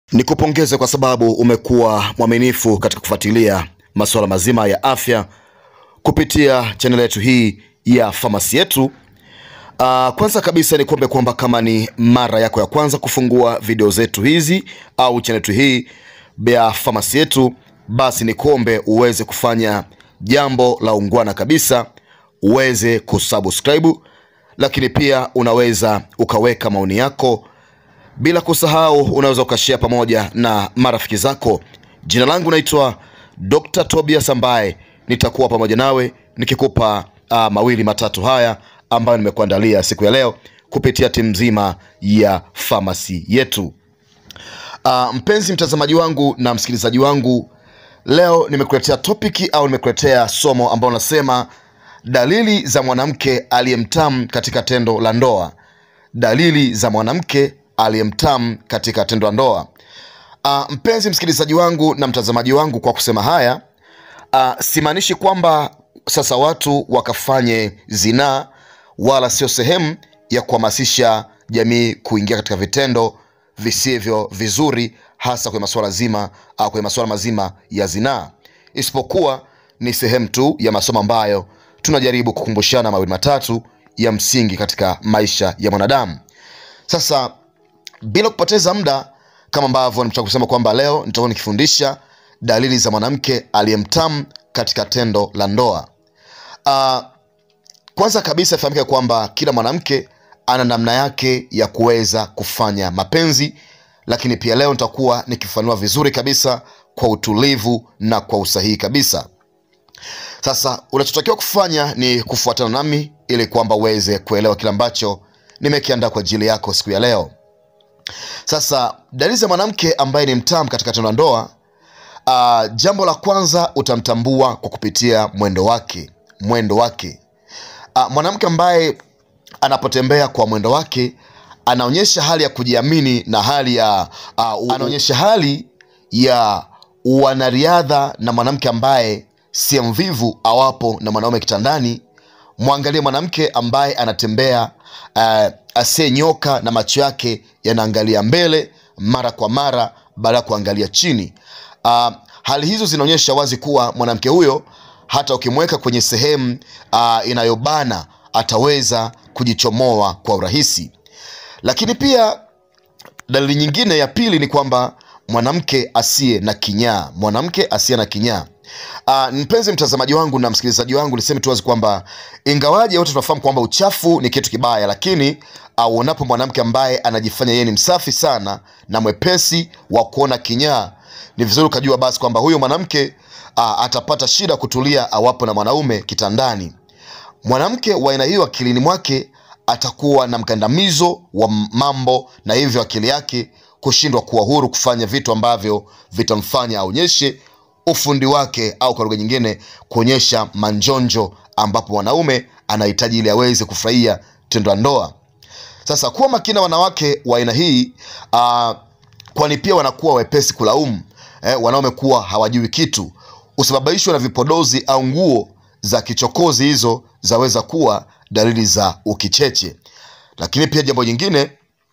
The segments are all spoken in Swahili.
Nikupongeze kwa sababu umekuwa mwaminifu katika kufuatilia masuala mazima ya afya kupitia chaneli yetu hii ya famasi yetu. Uh, kwanza kabisa ni kuombe kwamba kama ni mara yako ya kwanza kufungua video zetu hizi au chaneli yetu hii ya famasi yetu, basi ni kuombe uweze kufanya jambo la ungwana kabisa, uweze kusubscribe, lakini pia unaweza ukaweka maoni yako bila kusahau unaweza ukashare pamoja na marafiki zako. Jina langu naitwa Dr. Tobias ambaye nitakuwa pamoja nawe nikikupa uh, mawili matatu haya ambayo nimekuandalia siku ya leo kupitia timu nzima ya famasi yetu. Uh, mpenzi mtazamaji wangu na msikilizaji wangu, leo nimekuletea topiki au nimekuletea somo ambalo nasema dalili za mwanamke aliyemtamu katika tendo la ndoa. Dalili za mwanamke aliyemtamu katika tendo la ndoa. Uh, mpenzi msikilizaji wangu na mtazamaji wangu, kwa kusema haya uh, simaanishi kwamba sasa watu wakafanye zinaa, wala sio sehemu ya kuhamasisha jamii kuingia katika vitendo visivyo vizuri, hasa kwenye masuala zima uh, kwenye masuala mazima ya zinaa, isipokuwa ni sehemu tu ya masomo ambayo tunajaribu kukumbushana mawili matatu ya msingi katika maisha ya mwanadamu. Sasa bila kupoteza muda, kama ambavyo nimetoka kusema kwamba leo nitakuwa nikifundisha dalili za mwanamke aliyemtamu katika tendo la ndoa. Uh, kwanza kabisa ifahamike kwamba kila mwanamke ana namna yake ya kuweza kufanya mapenzi, lakini pia leo nitakuwa nikifanua vizuri kabisa kwa utulivu na kwa usahihi kabisa. Sasa unachotakiwa kufanya ni kufuatana nami ili kwamba uweze kuelewa kile ambacho nimekiandaa kwa ajili yako siku ya leo. Sasa dalili za mwanamke ambaye ni mtamu katika tendo la ndoa. Uh, jambo la kwanza utamtambua kwa kupitia mwendo wake. Mwendo wake uh, mwanamke ambaye anapotembea kwa mwendo wake anaonyesha hali ya kujiamini na hali ya uh, anaonyesha hali ya wanariadha, na mwanamke ambaye si mvivu awapo na mwanaume kitandani. Mwangalie mwanamke ambaye anatembea uh, asiyenyoka na macho yake yanaangalia mbele mara kwa mara baada ya kuangalia chini. Uh, hali hizo zinaonyesha wazi kuwa mwanamke huyo hata ukimweka kwenye sehemu uh, inayobana ataweza kujichomoa kwa urahisi. Lakini pia dalili nyingine ya pili ni kwamba mwanamke asiye na kinyaa, mwanamke asiye na kinyaa. Uh, mpenzi mtazamaji wangu na msikilizaji wangu, niseme tu wazi kwamba ingawaje wote tunafahamu kwamba uchafu ni kitu kibaya, lakini auonapo uh, mwanamke ambaye anajifanya yeye ni msafi sana na mwepesi wa kuona kinyaa, ni vizuri ukajua basi kwamba huyo mwanamke uh, atapata shida kutulia awapo na mwanaume kitandani. Mwanamke wa aina hiyo akilini mwake atakuwa na mkandamizo wa mambo, na hivyo akili yake kushindwa kuwa huru kufanya vitu ambavyo vitamfanya aonyeshe ufundi wake au kwa lugha nyingine kuonyesha manjonjo ambapo mwanaume anahitaji ili aweze kufurahia tendo la ndoa. Sasa kuwa makina wanawake wa aina hii uh, kwani pia wanakuwa wepesi kulaumu eh, wanaume kuwa hawajui kitu, usababishwa na vipodozi au nguo za kichokozi. Hizo zaweza kuwa dalili za ukicheche. Lakini pia jambo jingine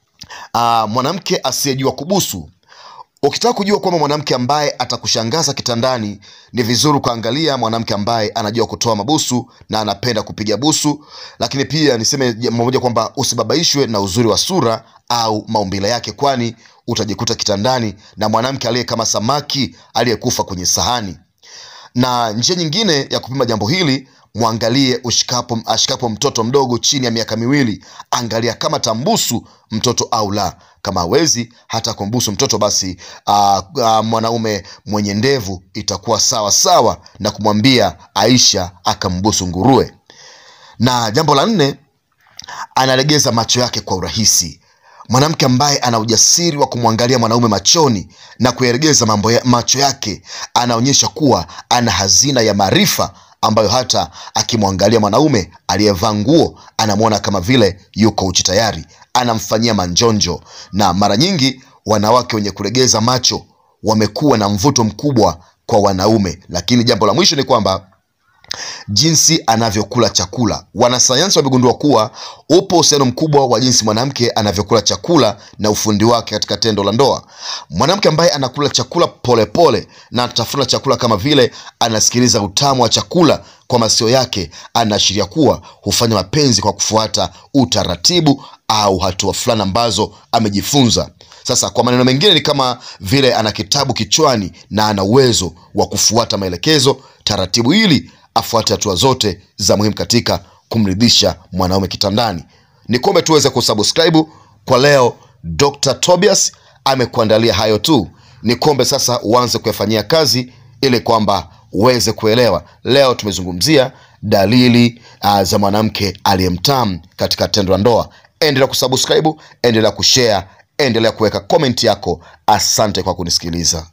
uh, mwanamke asiyejua kubusu Ukitaka kujua kwamba mwanamke ambaye atakushangaza kitandani, ni vizuri ukaangalia mwanamke ambaye anajua kutoa mabusu na anapenda kupiga busu. Lakini pia niseme jambo moja kwamba usibabaishwe na uzuri wa sura au maumbile yake, kwani utajikuta kitandani na mwanamke aliye kama samaki aliyekufa kwenye sahani. Na njia nyingine ya kupima jambo hili, mwangalie ushikapo, ashikapo mtoto mdogo chini ya miaka miwili, angalia kama tambusu mtoto au la. Kama hawezi hata kumbusu mtoto, basi uh, uh, mwanaume mwenye ndevu itakuwa sawa sawa na kumwambia Aisha akambusu nguruwe. Na jambo la nne, analegeza macho yake kwa urahisi. Mwanamke ambaye ana ujasiri wa kumwangalia mwanaume machoni na kuyaregeza mambo ya macho yake, anaonyesha kuwa ana hazina ya maarifa ambayo hata akimwangalia mwanaume aliyevaa nguo anamwona kama vile yuko uchi tayari, anamfanyia manjonjo. Na mara nyingi wanawake wenye kulegeza macho wamekuwa na mvuto mkubwa kwa wanaume. Lakini jambo la mwisho ni kwamba jinsi anavyokula chakula. Wanasayansi wamegundua kuwa upo uhusiano mkubwa wa jinsi mwanamke anavyokula chakula na ufundi wake katika tendo la ndoa. Mwanamke ambaye anakula chakula polepole pole, na atafuna chakula kama vile anasikiliza utamu wa chakula kwa masio yake, anaashiria kuwa hufanya mapenzi kwa kufuata utaratibu au hatua fulani ambazo amejifunza. Sasa kwa maneno mengine, ni kama vile ana kitabu kichwani na ana uwezo wa kufuata maelekezo taratibu ili afuate hatua zote za muhimu katika kumridhisha mwanaume kitandani. Ni kuombe tuweze kusubscribe kwa leo. Dr. Tobias amekuandalia hayo tu, ni kuombe sasa uanze kuyafanyia kazi ili kwamba uweze kuelewa. Leo tumezungumzia dalili uh, za mwanamke aliyemtamu katika tendo la ndoa. Endelea kusubscribe, endelea kushare, endelea kuweka komenti yako. Asante kwa kunisikiliza.